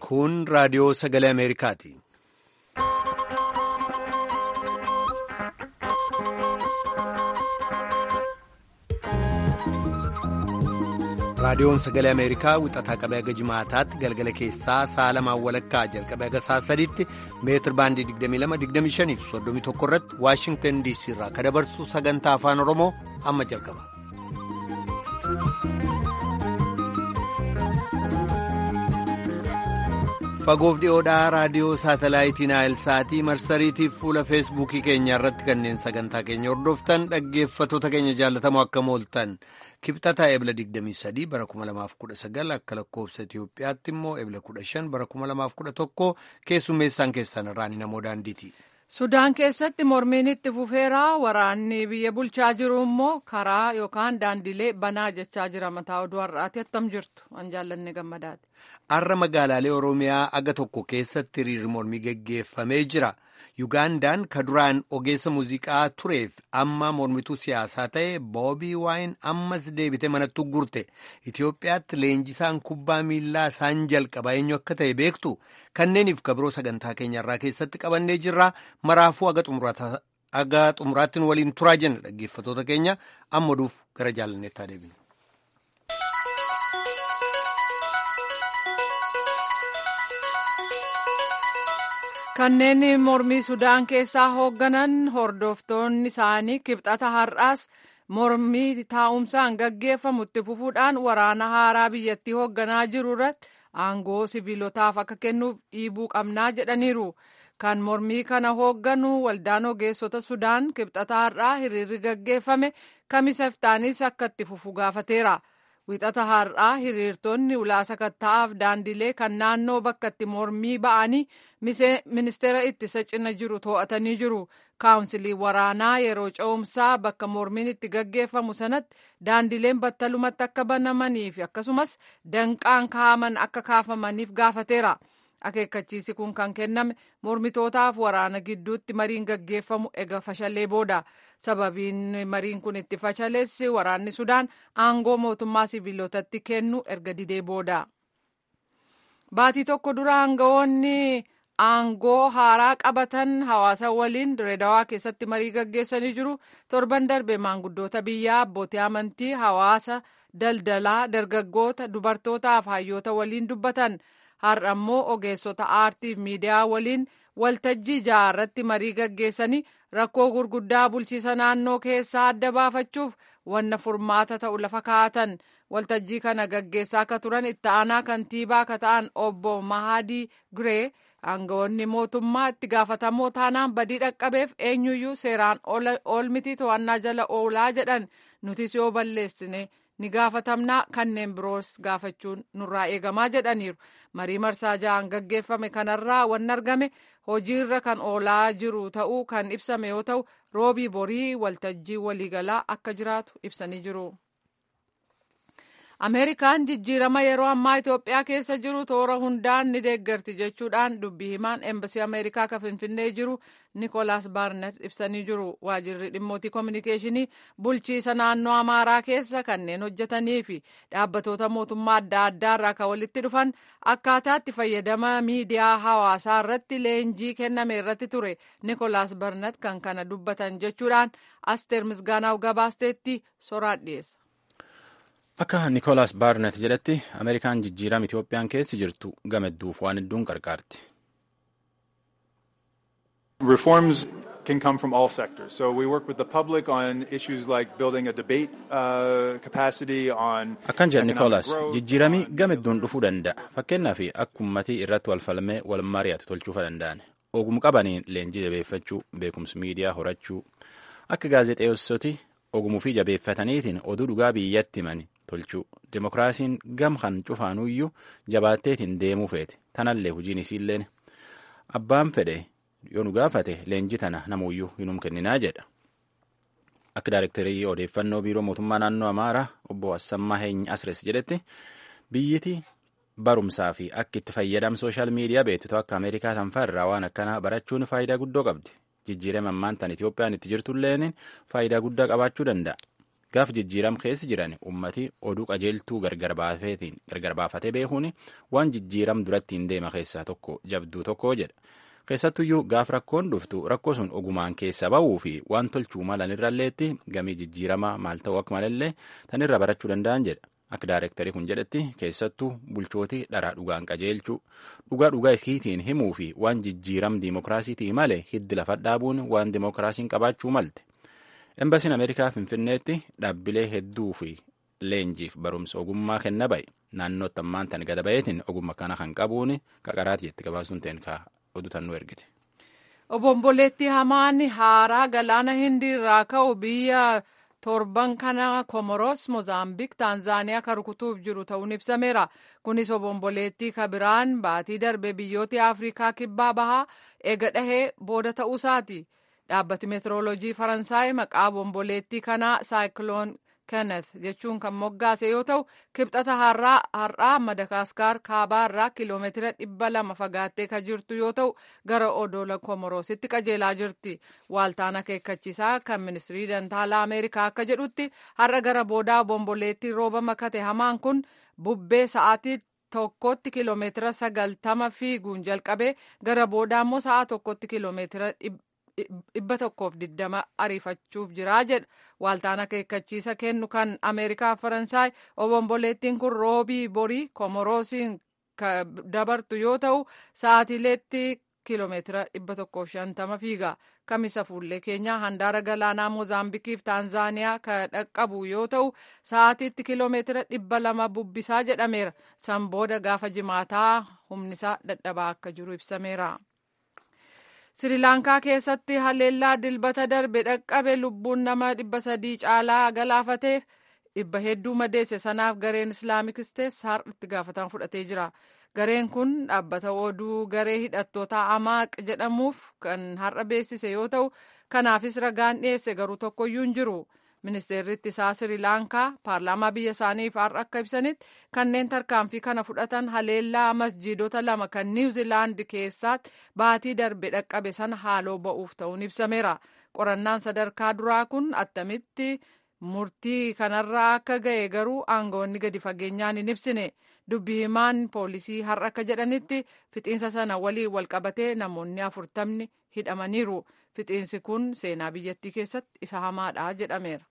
Kun raadiyoo sagalee Ameerikaati. Raadiyoon sagalee Ameerikaa wixataa qabee haga jimaataatti galgala keessaa sa'a lamaan walakkaa jalqabee haga sa'a sadiitti meetir baandii 22-25 fi 31 irratti Waashingtan DC irraa kan dabarsu sagantaa afaan Oromoo amma jalqaba. Fagoof dhiyoodhaa raadiyoo saatalaayitii Naayilsaatii marsariitiif fuula feesbuukii keenya irratti kanneen sagantaa keenya hordoftan dhaggeeffattoota keenya jaallatamoo akka mooltan. Kibxataa ebla 23 bara 2019 akka lakkoofsa Itiyoophiyaatti immoo ebla 15 bara 2011 keessummeessaan keessan irraan namoo daandiiti. Sudaan keessatti mormiin itti fufeera waraanni biyya bulchaa jiru immoo karaa yookaan daandilee banaa jechaa jira mataa oduu har'aati attam jirtu an jaallanne gammadaati. Har'a magaalaalee Oromiyaa aga tokko keessatti hiriirri mormii geggeeffamee jira. Yugaandaan ka duraan ogeessa muuziqaa tureef amma mormituu siyaasaa ta'e boobii waayin ammas deebite manatti gurte Itoophiyaatti leenjisaan kubbaa miillaa isaan jalqaba eenyu akka ta'e beektu kanneeniif kabiroo sagantaa keenyarraa keessatti qabannee jirra maraafuu aga xumuraattiin waliin turaa jenna dhaggeeffatoota keenya amma oduuf gara jaalanneettaa deebinu. kanneen mormii sudaan keessaa hoogganan hordoftoonni isaanii kibxata har'aas mormii taa'umsaan gaggeeffamu itti fufuudhaan waraana haaraa biyyattii hoogganaa jiru irratti aangoo siviilotaaf akka kennuuf dhiibuu qabnaa jedhaniiru kan mormii kana hoogganu waldaan ogeessota sudaan kibxata har'aa hiriirri gaggeeffame kamisa iftaanis akka itti fufu gaafateera. wixata har'aa hiriirtonni ulaa sakatta'aaf daandilee kan naannoo bakka itti mormii ba'anii ministeera ittisa cina jiru to'atanii jiru kaawunsilii waraanaa yeroo ce'umsaa bakka mormiin itti gaggeeffamu sanatti daandileen battalumatti akka banamanii fi akkasumas danqaan kaaman akka kaafamaniif gaafateera akeekkachiisi kun kan kenname mormitootaaf waraana gidduutti mariin gaggeeffamu ega fashalee booda sababiin mariin kun itti fashaleessi waraanni sudaan aangoo mootummaa siviilotatti kennu erga didee booda baatii tokko dura aangawoonni aangoo haaraa qabatan hawaasa waliin direedawaa keessatti marii gaggeessanii jiru torban darbe maanguddoota biyyaa abbootii amantii hawaasa daldalaa dargaggoota dubartootaaf hayyoota waliin dubbatan har'a immoo ogeessota aartiif miidiyaa waliin waltajjii jaarratti marii gaggeessanii rakkoo gurguddaa bulchiisa naannoo keessaa adda baafachuuf wanna furmaata ta'u lafa kaa'atan waltajjii kana gaggeessaa akka turan itti aanaa kantiibaa akka ta'an obbo Mahadii Giree aangawoonni mootummaa itti gaafatamoo taanaan badii dhaqqabeef eenyuyyuu seeraan oolmiti to'annaa jala oolaa jedhan nutis yoo balleessine ni gaafatamnaa kanneen biroos gaafachuun nurraa eegamaa jedhaniiru marii marsaa ja'an gaggeeffame kanarraa wanni argame hojiirra kan oolaa jiru ta'uu kan ibsame yoo ta'u roobii borii waltajjii waliigalaa akka jiraatu ibsanii jiru. ameerikaan jijjiirama yeroo ammaa itoophiyaa keessa jiru toora hundaan ni deeggarti jechuudhaan dubbii himaan eembasii ameerikaa kan finfinnee jiru nikolaas baarnet ibsanii jiru waajirri dhimmootii koominikeeshinii bulchiisa naannoo amaaraa keessa kanneen hojjetanii fi dhaabbatoota mootummaa adda addaa irraa kan walitti dhufan akkaataatti fayyadama miidiyaa hawaasaa irratti leenjii kenname irratti ture nikolaas baarnet kan kana dubbatan jechuudhaan asteer misgaanaaf gabaasteetti soraan dhiyeessa. Akka Nikolaas Baarnet jedhetti Ameerikaan jijjiirama Itoophiyaan keessa jirtu gamadduuf waan hedduun qarqaarti. Reforms can come from all sectors. So we work with the public on issues like building a debate uh, capacity on Akkan jedhe Nikolaas jijjiirami gamadduun dhufuu danda'a. Fakkeenyaaf akka uummatii irratti wal falmee wal mari'atu tolchuufa danda'an. Ogummaa qabaniin leenjii jabeeffachuu, beekumsi miidiyaa horachuu, akka gaazexeessoti ogumuu fi jabeeffataniitiin oduu dhugaa biyyatti himani tolchuu dimokiraasiin gam kan cufaanuyyuu jabaatteetiin deemuu feete tanallee hojiin isiilleen abbaan fedhe yoo nu gaafate leenjii tana namuyyuu hinum kenninaa jedha akka daayirektarii odeeffannoo biiroo mootummaa naannoo amaaraa obbo Assammaa Heeny Asres jedhetti biyyiti barumsaa fi akka itti fayyadam sooshaal miidiyaa beektu akka ameerikaa tanfaa irraa waan akkanaa barachuun faayidaa guddoo qabdi jijjiirama ammaan tan Itoophiyaan itti jirtulleen faayidaa guddaa qabaachuu danda'a. gaaf jijjiiram keessa jiran ummati oduu qajeeltuu gargar baafatee beekuun waan jijjiiram duratti hin deema keessaa tokko jabduu tokko jedha. keessattuyyuu gaaf rakkoon dhuftu rakkoo sun ogumaan keessa ba'uu fi waan tolchuu malanirralleetti gamii jijjiiramaa maal ta'uu akka malallee tanirra barachuu danda'an jedha akka daareektarii kun jedhetti keessattuu bulchootii dharaa dhugaan qajeelchuu dhugaa dhugaa isiitiin himuu fi waan jijjiiram diimokiraasiitii malee hiddi lafa dhaabuun waan diimokiraasiin qabaachuu malte embasiin ameerikaa finfinneetti dhaabbilee hedduu fi leenjiif barumsa ogummaa kenna ba'e naannootti ammaan tan gada ba'eetiin ogummaa kana kan qabuun qaqaraati jetti gabaasuun ta'een odutannuu ergite. Obomboleettii hamaan haaraa galaana hindii irraa ka'u biyya torban kana komoros mozaambik taanzaaniyaa kan rukutuuf jiru ta'uun ibsameera kunis obomboleettii kabiraan baatii darbe biyyoota afrikaa kibbaa bahaa eega dhahee booda ta'uusaati dhaabbati meetirooloojii faransaay maqaa obomboleettii kanaa saayikiloon kenneth jechuun kan moggaase yoo ta'u kibxata har'aa madagaskar kaabaa irraa kiiloomeetira dhibba lama fagaattee kan jirtu yoo ta'u gara odoola komoroositti qajeelaa jirti waaltaan akeekkachiisaa kan ministirii dantaalaa ameerikaa akka jedhutti har'a gara boodaa obomboleettii rooba makate hamaan kun bubbee sa'aatii tokkotti kiiloomeetira sagaltama fiiguun jalqabe gara boodaa immoo sa'a tokkotti kiiloomeetira dhibba tokkoof diddama ariifachuuf jiraa jedha waaltaan akeekkachiisa kennu kan ameerikaa faransaay obomboleettiin kun roobii borii komoroosiin dabartu yoo ta'u sa'aatiileetti kiiloomeetira dhibba tokkoof shantama fiiga kamisa fuullee keenyaa handaara galaanaa moozaambikiif taanzaaniyaa ka dhaqqabu yoo ta'u sa'aatiitti kiiloomeetira dhibba lama bubbisaa jedhameera san booda gaafa jimaataa humnisaa dadhabaa akka jiru ibsameera. sirilaankaa keessatti haleellaa dilbata darbe dhaqqabe lubbuun nama dhibba sadii caalaa galaafateef dhibba hedduu madeesse sanaaf gareen islaamik isteets har'a itti gaafatama fudhatee jira gareen kun dhaabbata oduu garee hidhattoota amaaq jedhamuuf kan har'a beeksise yoo ta'u kanaafis ragaan dhiyeesse garuu tokkoyyuu hin jiru ministeerri ittisaa sirilaankaa paarlaamaa biyya isaaniif har'a akka ibsanitti kanneen tarkaanfii kana fudhatan haleellaa masjiidota lama kan niwuziilaandi keessaatti baatii darbe dhaqqabe sana haaloo ba'uuf ta'uun ibsameera qorannaan sadarkaa duraa kun attamitti murtii kanarraa akka ga'e garuu aangawoonni gadi fageenyaan hin ibsine dubbi himaan poolisii har'a akka jedhanitti fixiinsa sana waliin walqabatee namoonni afurtamni hidhamaniiru fixiinsi kun seenaa biyyattii keessatti isa hamaadha jedhameera.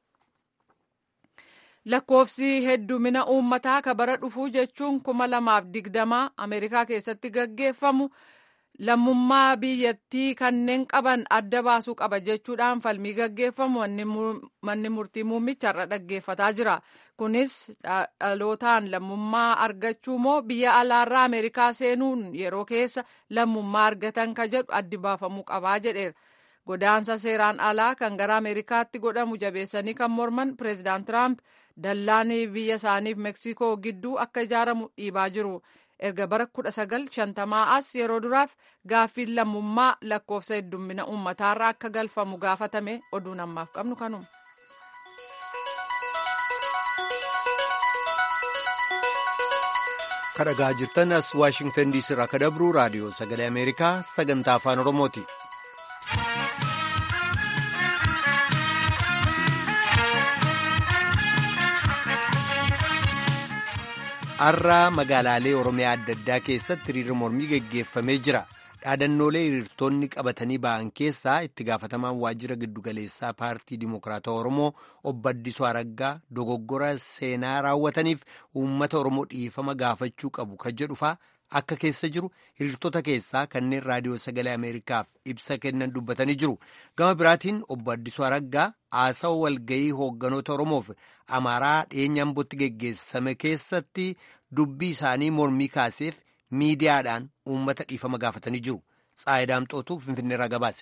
lakkoofsi heddumina uummataa ka bara dhufuu jechuun kuma lamaaf digdamaa ameerikaa keessatti gaggeeffamu lammummaa biyyattii kanneen qaban adda baasuu qaba jechuudhaan falmii gaggeeffamu manni murtii muummicha irra dhaggeeffataa jira kunis dhalootaan lammummaa argachuu moo biyya alaarraa ameerikaa seenuun yeroo keessa lammummaa argatan ka jedhu addi baafamuu qabaa jedheera godaansa seeraan alaa kan gara ameerikaatti godhamu jabeessanii kan morman pireezidaant tiraamp dallaan biyya isaaniif meeksikoo gidduu akka ijaaramu dhiibaa jiru erga bara 1950 as yeroo duraaf gaaffiin lammummaa lakkoofsa heddummina uummataarra akka galfamu gaafatame oduun ammaaf qabnu kanuma. kadhagaa jirtan as waashingtan diisii irraa ka dabru raadiyoo sagalee ameerikaa sagantaa afaan oromooti. har'a magaalaalee oromiyaa adda addaa keessatti hiriirri mormii geggeeffamee jira dhaadannoolee hiriirtonni qabatanii ba'an keessaa itti gaafatamaan waajjira giddugaleessaa paartii dimokiraatawaa oromoo obbo Addisuu Araggaa dogoggora seenaa raawwataniif uummata oromoo dhiifama gaafachuu qabu kan jedhufaa akka keessa jiru hiriirtota keessaa kanneen raadiyoo sagalee ameerikaaf ibsa kennan dubbatanii jiru gama biraatiin obbo Addisuu Araggaa haasawa walgayii hoogganoota oromoof amaaraa dhiyeenya ambootti geggeessame keessatti dubbii isaanii mormii kaaseef miidiyaadhaan uummata dhiifama gaafatanii jiru tsaayidaamxootu finfinneerraa gabaase.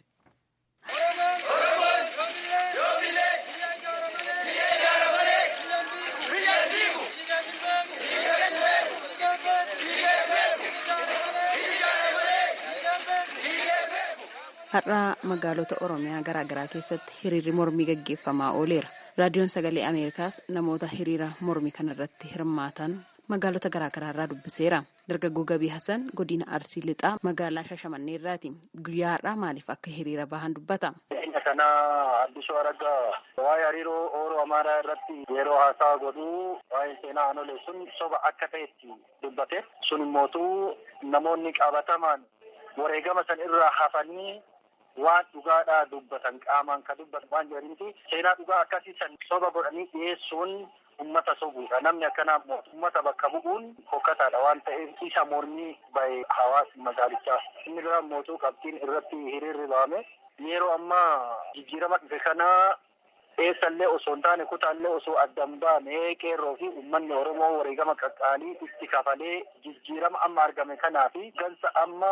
har'a magaalota oromiyaa garaagaraa keessatti hiriirri mormii gaggeeffamaa ooleera raadiyoon sagalee ameerikaas namoota hiriira mormii kanarratti hirmaatan magaalota garaagaraa irraa dubbiseera dargaggoo gabii hasan godina arsii lixaa magaalaa shashamannee irraati guyyaa har'aa maaliif akka hiriira bahan dubbata. kanaa Addisuu Araggaa waa'ee hariiroo Oromoo Amaaraa irratti yeroo haasaa godhuu waa'ee seenaa aanolee sun soba akka ta'etti dubbate. Sun immootu namoonni qabatamaan wareegama san irraa hafanii waan dhugaadhaa dubbatan qaamaan ka dubbatan waan jedhaniiti seenaa dhugaa akkasii san soba godhanii dhiyeessuun ummata sobuudha namni akkanaa ummata bakka bu'uun fokkataadha waan ta'eef isa mormii bahe hawaasni magaalichaa inni biraa mootuu qabxiin irratti hiriirri bahame yeroo ammaa jijjiirama dhufe kanaa eessallee osoo hin taane kutaallee osoo addan baane qeerroo fi uummanni oromoo wareegama qaqqaalii itti kafalee jijjiirama amma argame kanaa fi gansa amma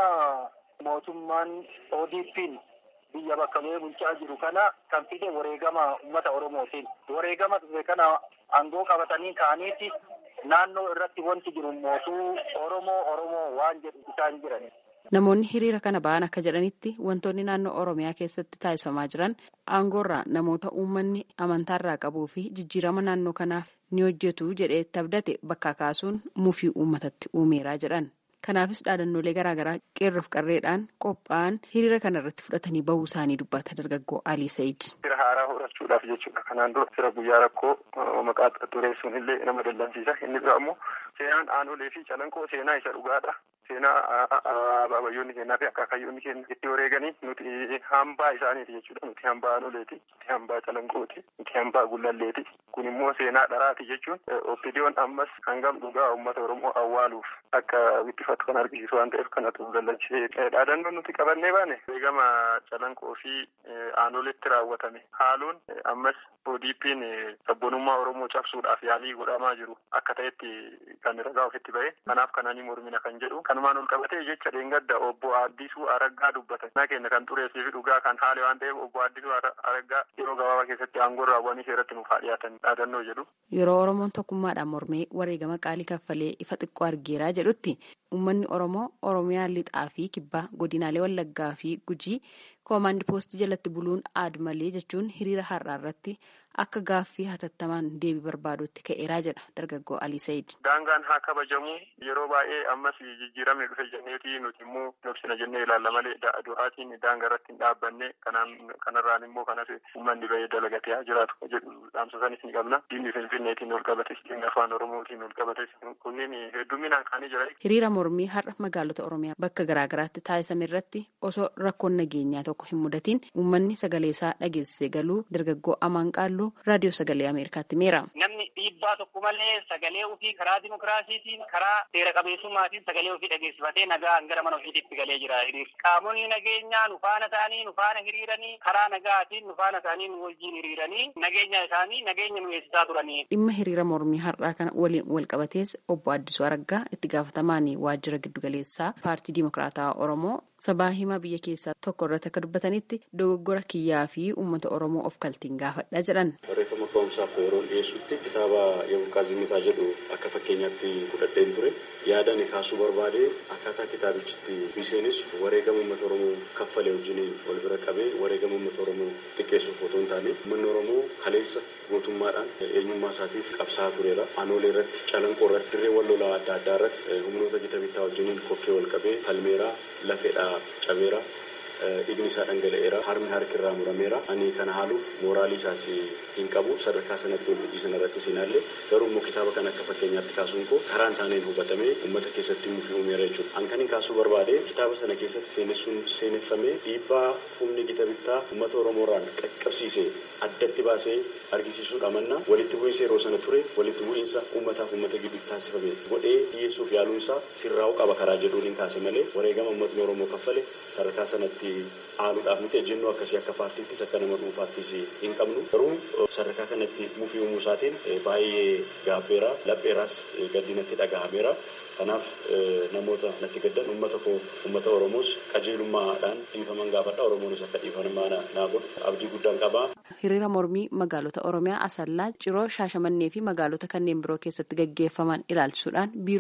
mootummaan ODP'n biyya bakka bu'ee bulchaa jiru kana kan fide wareegama uummata oromootiin wareegama dhufe kana aangoo qabatanii ka'aniiti naannoo irratti wanti jiru mootuu oromoo oromoo waan jedhu isaan jiran. Namoonni hiriira kana ba'an akka jedhanitti wantoonni naannoo Oromiyaa keessatti taasifamaa jiran aangoorraa namoota uummanni amantaarraa qabuu fi jijjiirama naannoo kanaaf ni hojjetu jedhee itti abdate bakka kaasuun mufii uummatatti uumeeraa jedhan. Kanaafis dhaadannoolee garaagaraa qeerroof qarreedhaan qophaa'an hiriira kana irratti fudhatanii bahuu isaanii dubbata dargaggoo Alii Sa'iid. Fira haaraa horachuudhaaf jechuudha. Kanaan dura fira guyyaa rakkoo maqaa xureessuun illee nama dallansiisa. Inni biraa immoo seenaan aanolee fi calanqoo seenaa isa dhugaadha. Seenaa abaabayyoonni kennaa fi akaakayyoonni kenna itti wareeganii nuti hambaa isaaniiti jechuudha. Nuti hambaa aanoleeti. Nuti hambaa calanqooti. Nuti hambaa gullalleeti. Kun immoo seenaa dharaati jechuun oppidiyoon ammas hangam dhugaa uummata Oromoo awwaaluuf akka wixxifatu kan argisiisu waan ta'eef kanatu dallanchee dhaadannoon nuti qabannee baane wareegama calanqoo fi aanoletti raawwatame haaluun ammas ODP'n sabboonummaa Oromoo cabsuudhaaf yaalii godhamaa jiru akka ta'etti kan ragaa ofitti ba'e kanaaf kananii mormina kan jedhu kanumaan ol qabatee jecha dheengadda obbo Addisuu Araggaa dubbatan na kenna kan xureessii fi dhugaa kan haale waan ta'eef obbo Addisuu Araggaa yeroo gabaabaa keessatti aangoo raawwanii seeratti nuuf haa dhiyaatan dhaadannoo jedhu. Yeroo Oromoon tokkummaadhaan mormee wareegama qaalii kaffalee ifa xiqqoo argeeraa jedhutti uummanni Oromoo Oromiyaa lixaa fi kibbaa godinaalee Wallaggaa fi Gujii koomaandi poostii jalatti buluun aadu malee jechuun hiriira har'aa irratti akka gaaffii hatattamaan deebii barbaadutti ka'eeraa jedha dargaggoo Alii Sa'iid. Daangaan haa kabajamu yeroo baay'ee ammas jijjiiramni dhufe jenneeti nuti immoo nobsina jennee ilaalla malee du'aatiin daangaa irratti hin dhaabbanne kanarraan immoo kanas uummanni bahee dalagatee haa jiraatu jedhu dhaamsa sanis ni qabna. Diinni Finfinneetiin ol qabates diinni afaan Oromootiin ol qabates kunneen hedduminaan kaanii jira. Hiriira mormii har'a magaalota Oromiyaa bakka garaagaraatti taasisame irratti osoo rakkoon nageenyaa tokko hin mudatiin uummanni sagalee isaa dhageessisee galuu dargaggoo amaan qaalluu raadiyoo sagalee ameerikaatti meera. Namni dhiibbaa tokko malee sagalee ofii karaa dimokiraasiitiin karaa seera qabeessummaatiin sagalee ofii dhageessifatee nagaan gara mana ofiitti galee jira. Qaamonni nageenyaa nu faana ta'anii nu faana hiriiranii karaa nagaatiin nu faana ta'anii nu wajjin hiriiranii nageenya isaanii nageenya nu eegsisaa turanii. Dhimma hiriira mormii har'aa kana waliin wal qabatees obbo Addisuu Araggaa itti gaafatamaan waajjira giddugaleessaa paartii dimokiraataa Oromoo sabaa himaa biyya keessaa tokko irratti akka dubbatanitti dogoggora kiyyaa fi uummata oromoo of kaltiin gaafadha jedhan. barreeffama ka'umsaaf yeroo dhiyeessutti kitaaba Yabuqaa Zimitaa jedhu akka fakkeenyaatti fudhadheen ture yaadaan kaasuu barbaade akkaataa kitaabichitti biseenis wareegama uummata oromoo kaffalee wajjiniin wal bira qabee wareegama uummata oromoo xiqqeessuuf otoo hin taane uummanni oromoo kaleessa gootummaadhaan eenyummaa isaatiif qabsaa tureera. Aanoolee irratti calanqoo irratti dirree wal lolaa adda addaa irratti humnoota gita bittaa wajjiniin kokkee wal qabee falmeeraa lafeedhaa cabeera. Dhiigni isaa dhangala'eera. Harmi harki irraa murameera. Ani kana haaluuf mooraalii isaas hin qabu. Sadarkaa sanatti wal hojii sanarratti sinaallee garuu immoo kitaaba kana akka fakkeenyaatti kaasuun koo karaa hin taaneen hubatamee uummata keessatti muufii uumeera jechuudha. An kan hin kaasuu barbaade kitaaba sana keessatti seenessuun seeneffamee dhiibbaa humni gita bittaa uummata Oromoorraan qaqqabsiisee addatti baasee argisiisuudha manna walitti bu'iinsa yeroo sana ture walitti bu'iinsa uummataaf uummata gidduutti taasifame godhee dhiyeessuuf yaaluunsaa sirraa'uu qaba karaa jedhuun hin kaase malee wareegama uummatni Oromoo kaffale sadarkaa sanatti aanuudhaaf miti ejjennoo akkasii akka paartiittis akka nama dhuunfaattis hin qabnu garuu sadarkaa kanatti mufii uumuu isaatiin baay'ee gaabbeera lapheeraas gaddinatti dhagahameera. Kanaaf namoota natti gaddan uummata koo uummata Oromoos qajeelummaadhaan dhiifaman gaafadha. Oromoonis akka dhiifaman naa godhu abdii guddaan qaba. Hiriira mormii magaalota Oromiyaa Asallaa, Ciroo, Shaashamannee fi magaalota kanneen biroo keessatti gaggeeffaman ilaalchisuudhaan biiroon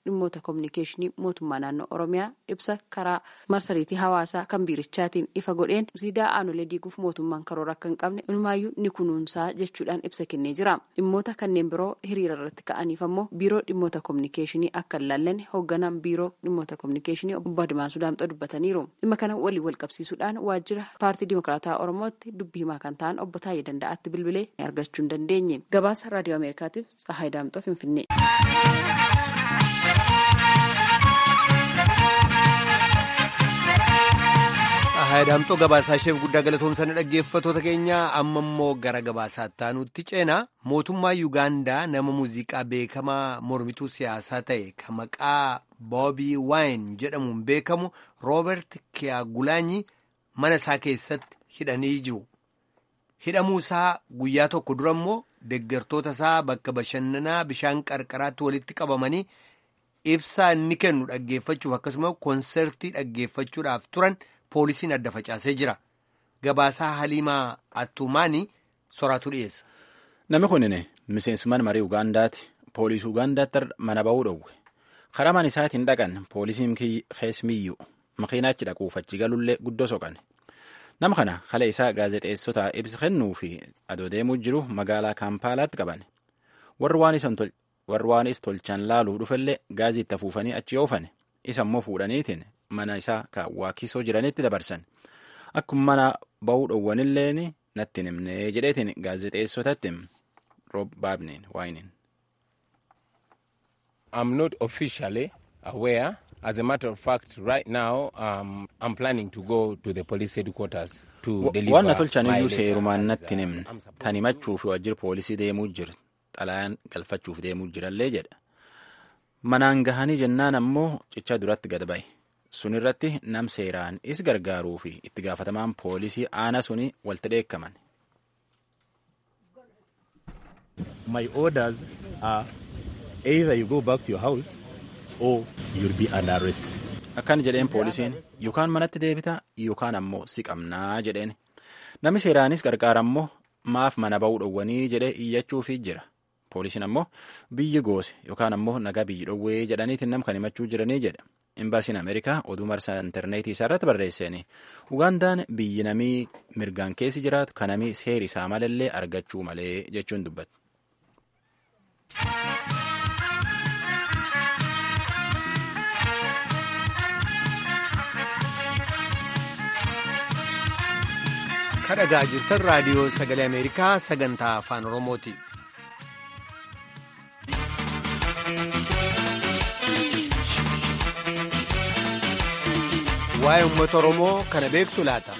dhimmoota koominikeeshinii mootummaa naannoo oromiyaa ibsa karaa marsariitii hawaasaa kan biirichaatiin ifa godheen siidaa aanolee diiguuf mootummaan karoora akka hin qabne inumaayyuu ni kunuunsaa jechuudhaan ibsa kennee jira dhimmoota kanneen biroo hiriira irratti ka'aniif ammoo biiroo dhimmoota koominikeeshinii akka hin laallanne hoogganaan biiroo dhimmoota koominikeeshinii obbo Adimaasuu Daamxoo dubbataniiru dhimma kana waliin wal qabsiisuudhaan waajjira paartii dimokiraataa oromootti dubbii himaa kan ta'an obbo Taayee Danda'aatti bilbilee argachuu hin dandeenye gabaasa raadiyoo ameerikaatiif tsahaay daamxoo finfinnee. tsahaay daamxoo gabaasaa isheef guddaa galatoomsanii dhaggeeffatoota keenya amma immoo gara gabaasaatti taanutti ceenaa mootummaa yuugaandaa nama muuziqaa beekamaa mormituu siyaasaa ta'e kan maqaa boobii waayin jedhamuun beekamu roobert kiyaagulaanyi mana isaa keessatti hidhanii jiru. hidhamuu isaa guyyaa tokko dura immoo deeggartoota isaa bakka bashannanaa bishaan qarqaraatti walitti qabamanii ibsaa inni kennu dhaggeeffachuuf akkasumas koonsertii dhaggeeffachuudhaaf turan poolisiin adda facaasee jira. Gabaasaa Haliimaa Attumaanii soraatu dhiyeessa. Namni kun miseensummaan marii Ugaandaati. Poolisii Ugaandaatti mana ba'uu dhowwe. Karaa mana isaatiin dhaqan poolisiin keessmiyyuu makiinaachi dhaquuf achi galullee guddoo soqan. nama kana kala isaa gaazexeessota ibsa kennuu fi adoo deemuu jiru magaalaa kaampaalaatti qaban warri waan is tolchan laaluu dhufellee gaazii itti afuufanii achi oofan isa immoo fuudhaniitiin mana isaa kan waakisoo jiranitti dabarsan akkuma mana ba'uu dhowwanilleen natti himne jedheetiin gaazexeessotatti roob baabneen waayiniin. I'm not officially aware As a matter of fact, right now, um, I'm planning to go to the police headquarters to deliver Waan tolchan iyyuu seerumaan natti himne tan himachuu fi waajjira poolisii deemuu jira xalayaan galfachuuf deemuu jirallee jedha. Manaan gahanii jennaan ammoo cichaa duratti gad ba'e. Sun irratti nam seeraan is gargaaruu fi itti gaafatamaan poolisii aana suni walti dheekkaman. My orders are either you go back to your house or you'll be under arrest. Akkan jedheen poolisiin yookaan manatti deebita yookaan ammoo si qabnaa jedheen. Namni seeraanis gargaara ammoo maaf mana ba'uu dhowwanii jedhee iyyachuufii jira. Poolisiin ammoo biyyi goose yookaan ammoo nagaa biyyi dhowwee jedhaniitiin nam kan himachuu jiranii jedha. Imbaasiin Ameerikaa oduu marsaa intarneetii isaarratti barreesseen Ugaandaan biyyi namii mirgaan keessi jiraatu kan namii seeri isaa malallee argachuu malee jechuun dubbata. kadhagaa jirtan raadiyoo sagalee ameerikaa sagantaa afaan oromooti. waa'ee uummata oromoo kana beektu laata.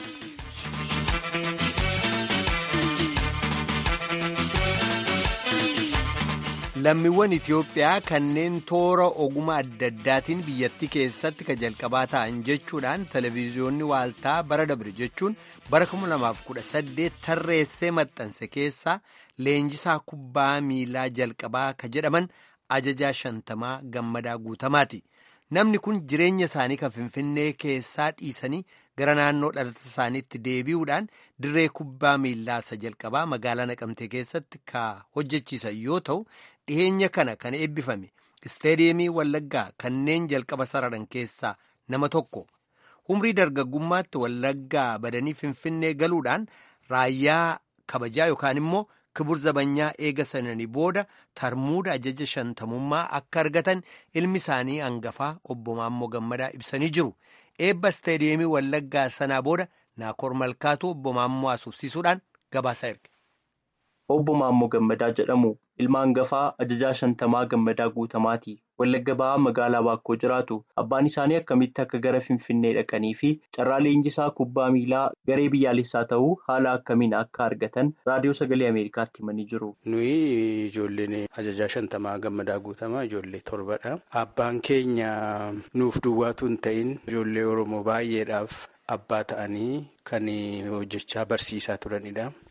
lammiiwwan Itiyoophiyaa kanneen toora ogummaa adda addaatiin biyyattii keessatti ka jalqabaa ta'an jechuudhaan televezyiyoonni waaltaa bara dabre jechuun bara 2018 tarreessee maxxanse keessaa leenjisaa kubbaa miilaa jalqabaa ka jedhaman ajajaa shantamaa gammadaa guutamaati. Namni kun jireenya isaanii kan Finfinnee keessaa dhiisanii gara naannoo dhalata isaaniitti deebi'uudhaan dirree kubbaa miillaa isa jalqabaa magaalaa Naqamtee keessatti ka hojjechiisan yoo ta'u dhiheenya kana kan eebbifame isteediyeemii Wallaggaa kanneen jalqaba sararan keessaa nama tokko umrii dargaggummaatti Wallaggaa badanii Finfinnee galuudhaan raayyaa kabajaa yookaan immoo kibur zabanyaa eega sananii booda tarmuuda ajaja shantamummaa akka argatan ilmi isaanii hangafaa obbo Maammoo Gammadaa ibsanii jiru. Eebba isteediyeemii Wallaggaa sanaa booda Naakoor Malkaatu obbo Maammoo asuufsiisuudhaan gabaasa erge. Obbo Maammoo Gammadaa jedhamu ilma hangafaa ajajaa shantamaa Gammadaa Guutamaati. Wallagga ba'aa magaalaa Baakkoo jiraatu. Abbaan isaanii akkamitti akka gara Finfinnee dhaqanii fi carraa leenjisaa kubbaa miilaa garee biyyaalessaa ta'uu haala akkamiin akka argatan raadiyoo sagalee Ameerikaatti himanii jiru. Nuyi ijoolleen ajajaa shantamaa Gammadaa Guutamaa ijoollee torbadha. Abbaan keenya nuuf duwwaatu hin ta'in ijoollee Oromoo baay'eedhaaf abbaa ta'anii kan hojjechaa barsiisaa turanidha.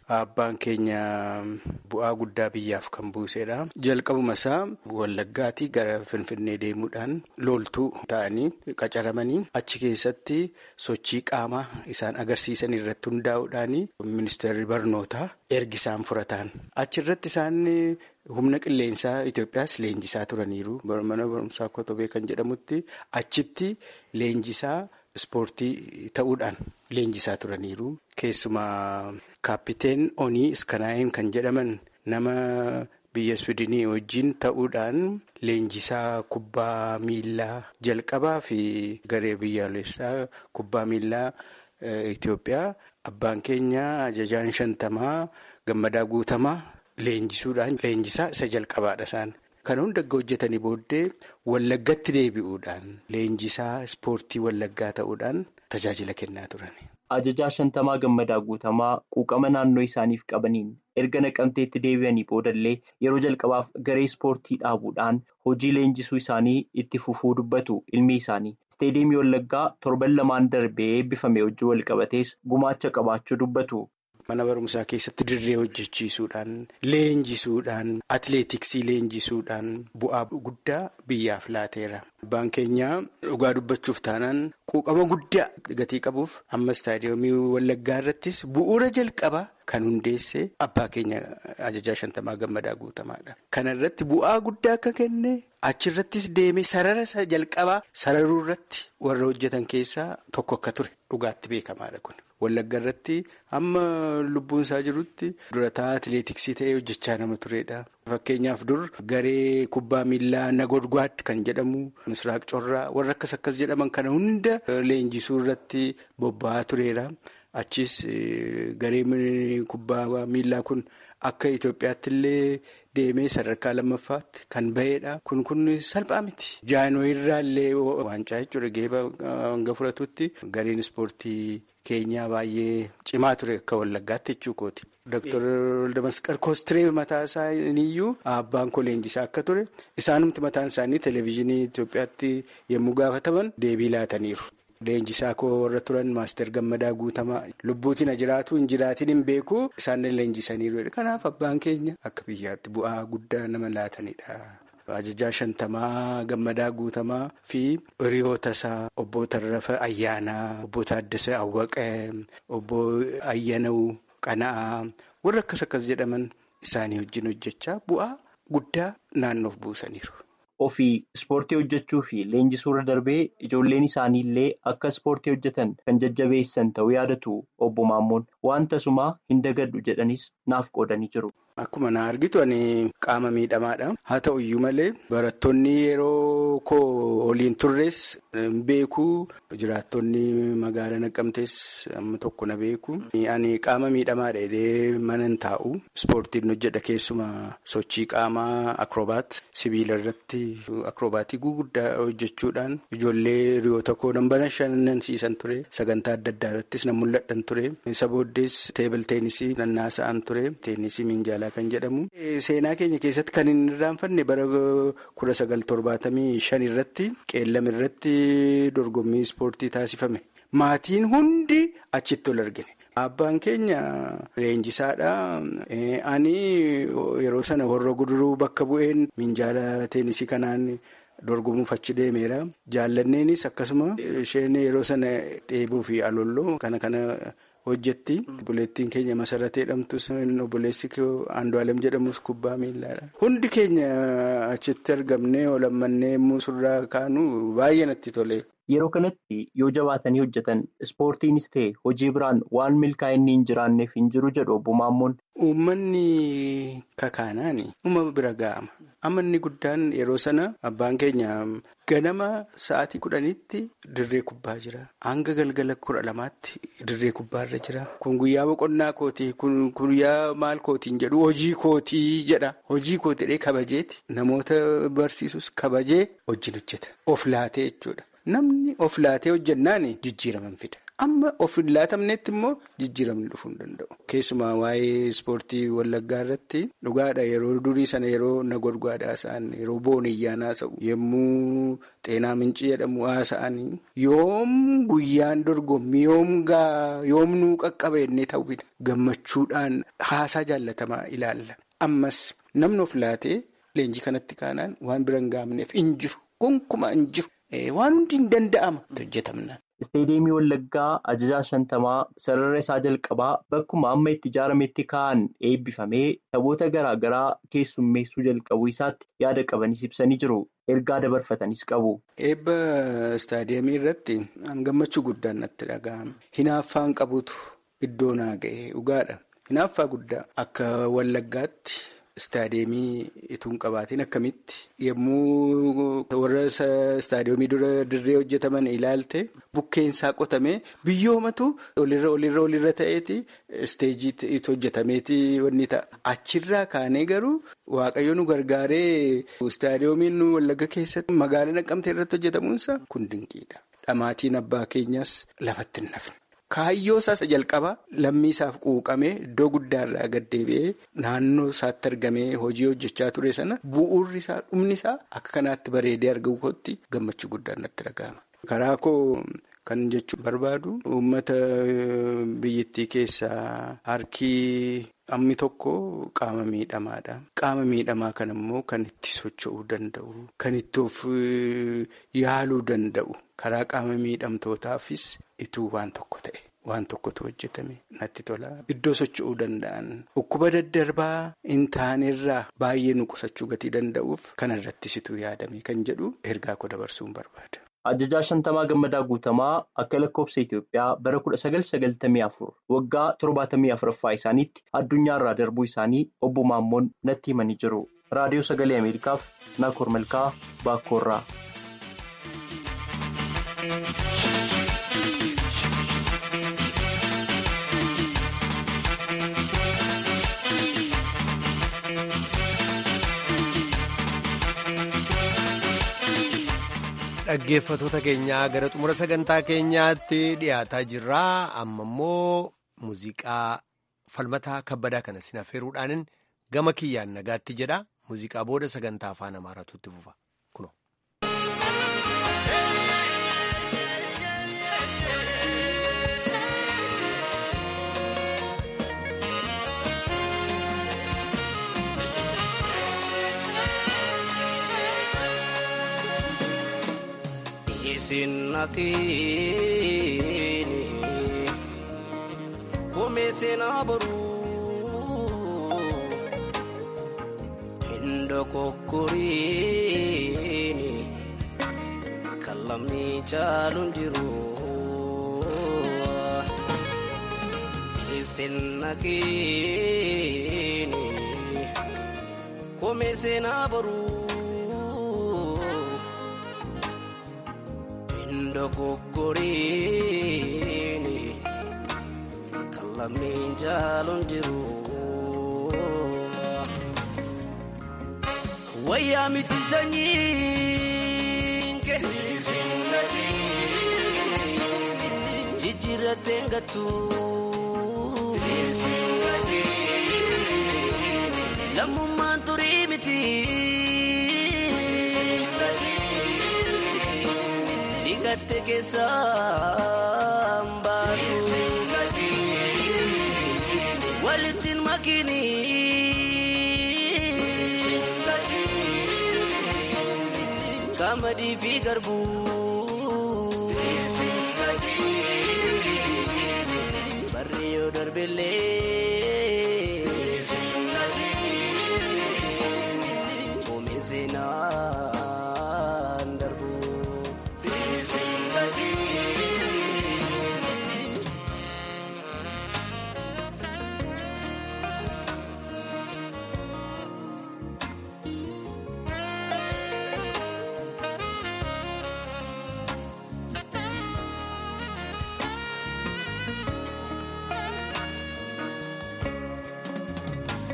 abbaan keenya bu'aa guddaa biyyaaf kan buusedha. Jalqabuma isaa Wallaggaatii gara Finfinnee deemuudhaan loltuu ta'anii qacaramanii achi keessatti sochii qaamaa isaan agarsiisan irratti hundaa'uudhaan ministeerri barnootaa ergi isaan furataan achirratti isaan. Humna qilleensaa Itoophiyaas leenjisaa turaniiru. Mana barumsaa Kotobee kan jedhamutti achitti leenjisaa ispoortii ta'uudhaan leenjisaa turaniiru. Keessumaa kaappiteen Onii Iskanaa'een kan jedhaman nama biyya Swidinii wajjin ta'uudhaan leenjisaa kubbaa miillaa jalqabaa fi garee biyyaalessaa kubbaa miillaa Itoophiyaa abbaan keenya ajajaan shantamaa gammadaa guutamaa. Leenjisuudhaan leenjisaa isa jalqabaadha isaan. Kan hunda hojjetanii booddee wallaggatti deebi'uudhaan leenjisaa ispoortii wallaggaa ta'uudhaan tajaajila kennaa turan. Ajajaa shantamaa gammadaa guutamaa quuqama naannoo isaaniif qabaniin erga naqamteetti deebi'anii boodallee yeroo jalqabaaf garee ispoortii dhaabuudhaan hojii leenjisuu isaanii itti fufuu dubbatu ilmi isaanii. Isteediyeemii wallaggaa torban lamaan darbee eebbifame hojii walqabatees gumaacha qabaachuu dubbatu. Mana barumsaa keessatti dirree hojjechiisuudhaan leenjisuudhaan atileetiksii leenjisuudhaan bu'aa guddaa biyyaaf laateera. Abbaan keenya dhugaa dubbachuuf taanaan quuqama guddaa gatii qabuuf amma istaadiyoomii wallaggaa irrattis bu'uura jalqabaa kan hundeesse abbaa keenya ajajaa shantamaa gammadaa guutamaadha. Kana irratti bu'aa guddaa akka kenne achirrattis deemee sarara isa jalqabaa sararuu irratti warra hojjetan keessaa tokko akka ture dhugaatti beekamaadha kun. Wallagga irratti amma lubbuun isaa jirutti durataa atileetiksii ta'ee hojjechaa nama turedha. Fakkeenyaaf dur garee kubbaa miillaa nagodgwaad kan jedhamu misraaq corraa warra akkas akkas jedhaman kana hunda leenjisuu irratti bobba'aa tureera. Achis garee kubbaa miillaa kun akka Itoophiyaatti illee deemee sadarkaa lammaffaatti kan bahedha. Kun kun salphaa miti. Jaanoo irraa illee waancaa jechuudha geeba hanga fudhatutti gareen ispoortii keenyaa baay'ee cimaa ture akka wallaggaatti jechuu kooti. Dooktar Damasqar Koostiree mataa isaaniiyyuu abbaan koo leenjisaa akka ture isaanumti mataan isaanii televezyiinii Itoophiyaatti yommuu gaafataman deebii laataniiru. Leenjisaa koo warra turan maaster gammadaa guutamaa lubbuutiin jiraatu hin jiraatiin hin beeku isaan leenjisaniiru. Kanaaf abbaan keenya akka biyyaatti bu'aa guddaa nama laatanidha. Ajajaa shantamaa gammadaa guutamaa fi hiriyoota isaa obbo Tarrafa Ayyaanaa, obbo Taaddasee Awwaqee, obbo Ayyanuu Qana'aa warra akkas akkas jedhaman isaanii wajjin hojjechaa bu'aa guddaa naannoof buusaniiru. Ofii ispoortii hojjechuu fi leenjisuurra darbee ijoolleen isaanii illee akka ispoortii hojjetan kan jajjabeessan ta'uu yaadatu obbo Maammoon wanta sumaa hin dagadhu jedhanis naaf qoodanii jiru. Akkuma na argitu ani qaama miidhamaadha. Haa ta'u iyyuu malee barattoonni yeroo koo waliin turres beeku jiraattonni magaalaa Naqqamtees amma tokko na beeku. Ani qaama miidhamaadha jedhee mana hin taa'u. Ispoortiin hojjedha keessuma sochii qaamaa akrobaat sibiila irratti akrobaatii guguddaa hojjechuudhaan ijoollee hiriyoota koo nan bashannansiisan ture. Sagantaa adda addaa irrattis nan mul'adhan ture. Isa booddees teebil teenisii nan naasa'an ture. Teenisii minjaalaa. kan jedhamu seenaa keenya keessatti kan hin irraanfanne bara kudha sagal torbaatamii shan irratti qeellam irratti dorgommii ispoortii taasifame maatiin hundi achitti ol argine. Abbaan keenya leenjisaadha. Ani yeroo sana warra guduruu bakka bu'een minjaala teenisii kanaan dorgomuuf achi deemeera. Jaallanneenis akkasuma isheen yeroo sana dheebuu fi alolloo kana kana. hojjetti obboleettiin keenya masaratee jedhamtus obboleessi Andu'aalem jedhamus kubbaa miillaadha. Hundi keenya achitti argamnee olammannee surraa kaanu baay'ee natti tole. Yeroo kanatti yoo jabaatanii hojjetan ispoortiinis ta'e hojii biraan waan milkaa'inni hin jiraanneef hin jiru jedhu obbo Maammoon. Uummanni kakaanaan uumama bira ga'ama. Amanni guddaan yeroo sana abbaan keenya ganama sa'aatii kudhanitti dirree kubbaa jira. Hanga galgala kudha lamaatti dirree kubbaarra jira. Kun guyyaa boqonnaa kooti. Kun guyyaa maal kootiin jedhu hojii kootii jedha. Hojii kootidhee kabajeeti. Namoota barsiisus kabajee wajjin hojjeta. Of laatee jechuudha. namni of laatee hojjennaan jijjiiraman fida. Amma of hin laatamnetti immoo jijjiiramni dhufuu hin danda'u. Keessumaa waa'ee ispoortii wallaggaa irratti dhugaadha yeroo durii sana yeroo na gorgaadhaa haasa'an yeroo booniyyaan haasa'u yommuu xeenaa mincii jedhamu haasa'anii yoom guyyaan dorgommii yoom nuu qaqqaba jennee ta'uudha. Gammachuudhaan haasaa jaallatamaa ilaalla. Ammas namni of laatee leenjii kanatti kaanaan waan bira hin gaafneef hin jiru. Gonkumaa hin jiru. Waan hundi hin danda'ama. Hojjetamnaan. Isteediyeemii Wallaggaa ajajaa shantamaa sarara isaa jalqabaa bakkuma amma itti ijaarametti kaa'an eebbifamee taphoota garaa garaa keessummeessuu jalqabuu isaatti yaada qabanis ibsanii jiru. Ergaa dabarfatanis qabu. Eebba istaadiyeemii irratti gammachuu guddaan natti dhaga'ame. Hinaaffaan qabutu iddoo naa ga'e dhugaadha. Hinaaffaa guddaa akka Wallaggaatti. Istaadiyeemii ituun qabaatiin akkamitti yommuu warra istaadiyeemii dura dirree hojjetaman ilaalte bukkeensaa qotamee biyyoomatu olirra olirra olirra ta'eeti isteejii hojjetameeti wanni ta'a. Achirraa kaanee garuu waaqayyo nu gargaaree istaadiyeemiin nu wallagga keessatti magaalaa Naqqamtee irratti hojjetamuunsa kun dinqiidha. Dhamaatiin abbaa keenyas lafatti hin nafne. Kaayyoo isaa jalqabaa lammii isaaf quuqamee iddoo guddaarraa gaddeebi'ee naannoo isaatti argamee hojii hojjechaa ture sana bu'uurri isaa dhumni isaa akka kanaatti bareedee argamu kootti gammachuu guddaan natti dhaga'ama. Karaa koo kan jechuun barbaadu uummata biyyattii keessaa harkii ammi tokko qaama miidhamaadha. Qaama miidhamaa kan immoo kan itti socho'uu danda'u kan itti of yaaluu danda'u karaa qaama miidhamtootaafis ituu waan tokko ta'e. Waan tokkotu hojjetame natti tola. Iddoo socho'uu danda'an dhukkuba daddarbaa hin taanerraa baay'ee nu qusachuu gatii danda'uuf kana irrattis ituu yaadame kan jedhu ergaa koo dabarsuun barbaada. Ajajaa shantamaa gammadaa guutamaa akka lakkoofsa Itoophiyaa bara kudha sagal sagaltamii afur waggaa torbaatamii afuraffaa isaaniitti addunyaarraa darbuu isaanii obbo Maammoon natti himanii jiru. Raadiyoo Sagalee Ameerikaaf Naakoor Malkaa Baakkoorraa. Dhaggeeffatoota keenyaa gara xumura sagantaa keenyaatti dhiyaataa jirra. Amma immoo muuziqaa falmataa kabbadaa kana sin affeeruudhaan gama kiyyaan nagaatti jedha. Muuziqaa booda sagantaa afaan Amaaraatu itti fufa. Kuno. Sinnakeeni koomee seenaa boruu hindoo kokkoriini kan lamni caaluun jiru. Sinnakeeni koomee seenaa boruu. Dogoggoriini kan lammiin jaaluun jiru. Wayyaa miti sanyiin kee jijjiirratee gattu. Lammummaan turii miti. Gatte keessaan baatu walittiin makini qamadii fi garbuu barri yoo darbellee oomishee seenaan darbu.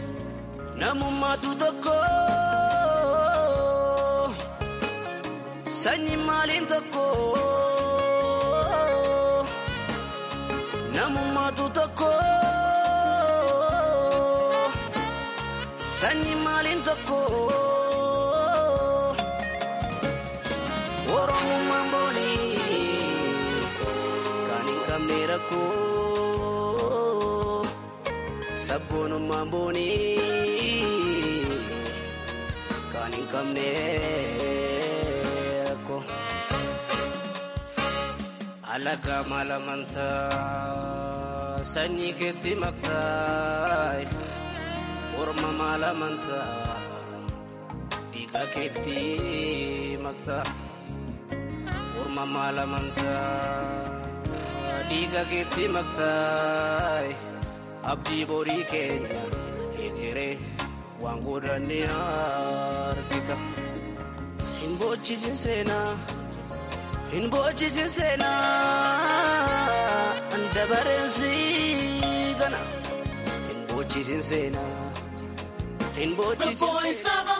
Namummaatu tokko sanyi maaliin tokko namummaatu tokko sanyi maaliin tokko oromummaan boonii kan hin qabne rakkoo sabboonummaan boonii kan hin qabne rakkoo alaga malamantaa sanyii keetti maktaa orma malamantaa dhiiga keetti maktaa orma malamantaa dhiiga keetti maktaa abdii borii keenya egeree waan godhanne argita hin boochisin seenaa hin boochisin seenaa dabareensi gana hin boochisin seenaa hin boochisin seenaa.